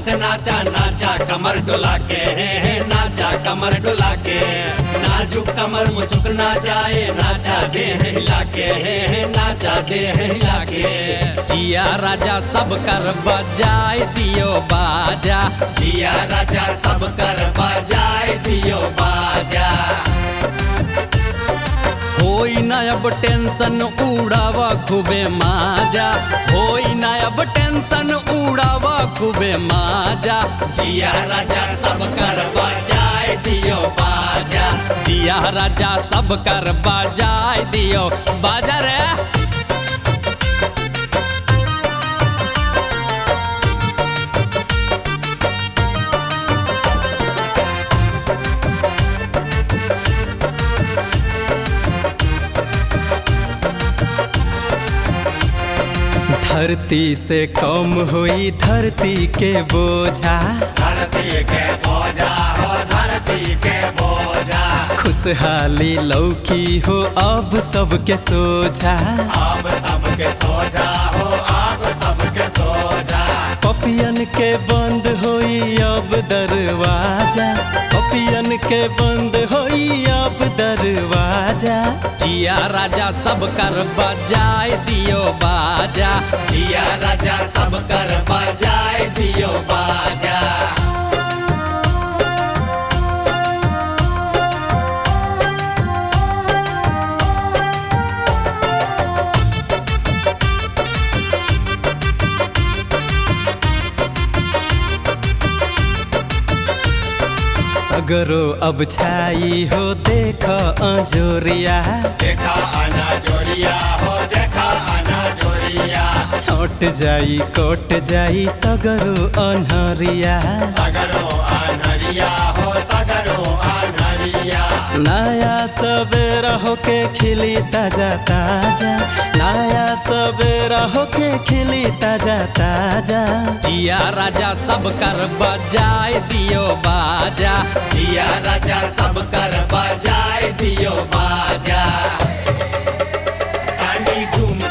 से नाचा नाचा कमर डुला के हे हे नाचा कमर डुला के नाजुक कमर मुचुक ना जाए नाचा दे हिला के हे हे नाचा दे हिला के जिया राजा सब कर बजाए दियो बाजा जिया राजा सब कर बजाए दियो बाजा होई ना अब टेंशन उड़ावा खूबे माजा होई ना अब टेंशन उड़ावा खूबे माजा जिया राजा सब कर बजाए दियो बाजा जिया राजा सब कर बजाए दियो बाजा रे धरती से कम हुई धरती के बोझा धरती के बोझा हो धरती के बोझा खुशहाली लौकी हो अब सबके सोझा अब सबके सोजा हो अब सबके सोजा पपियन के बंद होई अब दरवाजा पपियन के बंद होई अब दरवाजा जिया राजा सब कर बजाए दियो बाजा जिया राजा सब कर बजाए दियो बाजा सगरो अब छाई हो देख अजोरिया देखा आना जोरिया हो देखा आना जोरिया छोट जाई कोट जाई सगरो अनहरिया सगरो आनरिया हो सगरो आनरिया नया सवेरा होके खिली ताजा ताजा नया सवेरा होके खिली ताजा ताजा जिया राजा सब कर बजाए दियो बाजा जिया राजा सब कर बजाए दियो बाजा तानी झूम